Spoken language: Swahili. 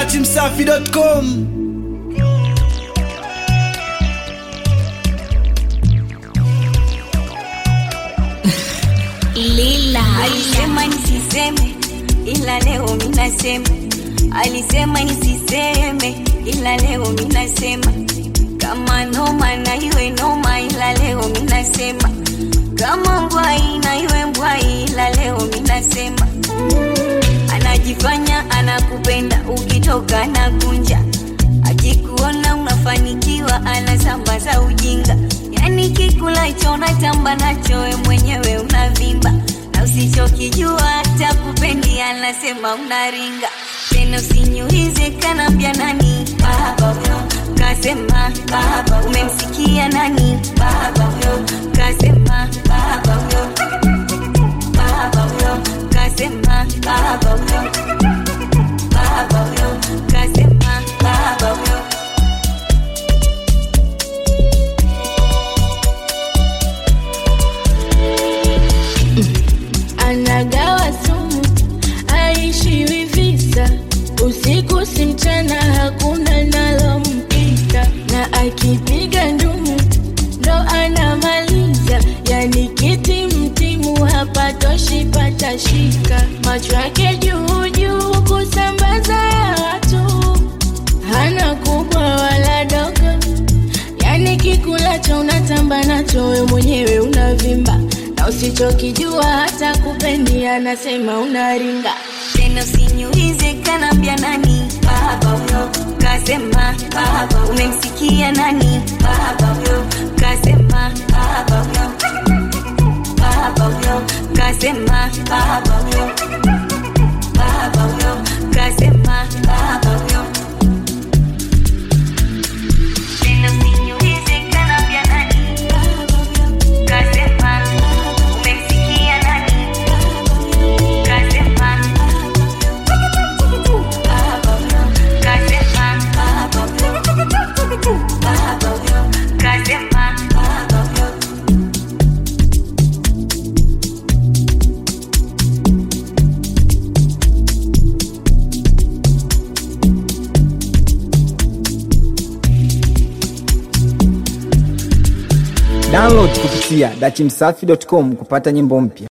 datimsafi.com Lila Alisema nisiseme ila leo minasema, alisema nisiseme ila leo minasema, kama noma na iwe noma ila leo minasema, kama mbwai na iwe mbwai ila leo minasema, anajifanya anakupenda ukitoka na kunja, akikuona unafanikiwa anasambaza ujinga, yani kikulacho natamba nacho we mwenyewe unavimba na usichokijua hata kupendi anasema unaringa tena usinyuhize kanambia nani baba huyo kasema baba umemsikia nani baba huyo kasema baba huyo baba huyo kasema baba huyo baba huyo kasema baba huyo anagawa sumu, aishiwi visa, usiku si mchana, hakuna nalompita, na akipiga ndumu ndo anamaliza, yani kiti mtimu hapatoshi patashika, macho yake juu juu kusambaza ya watu, hana kubwa wala dogo Yani kikulacho unatamba nacho we mwenyewe unavimba, na usichokijua hata kupendi anasema unaringa. tena usinyuhize kanambia nani baba huyo kasema baba umemsikia nani baba huyo kasema baba huyo baba huyo kasema baba huyo baba huyo kasema baba huyo tena usinyuhize kanambia nani baba huyo kasema umemsikia nani kasema baba huyo kasema baba huyo baba huyo kasema baba huyo download kupitia datimsafi.com kupata nyimbo mpya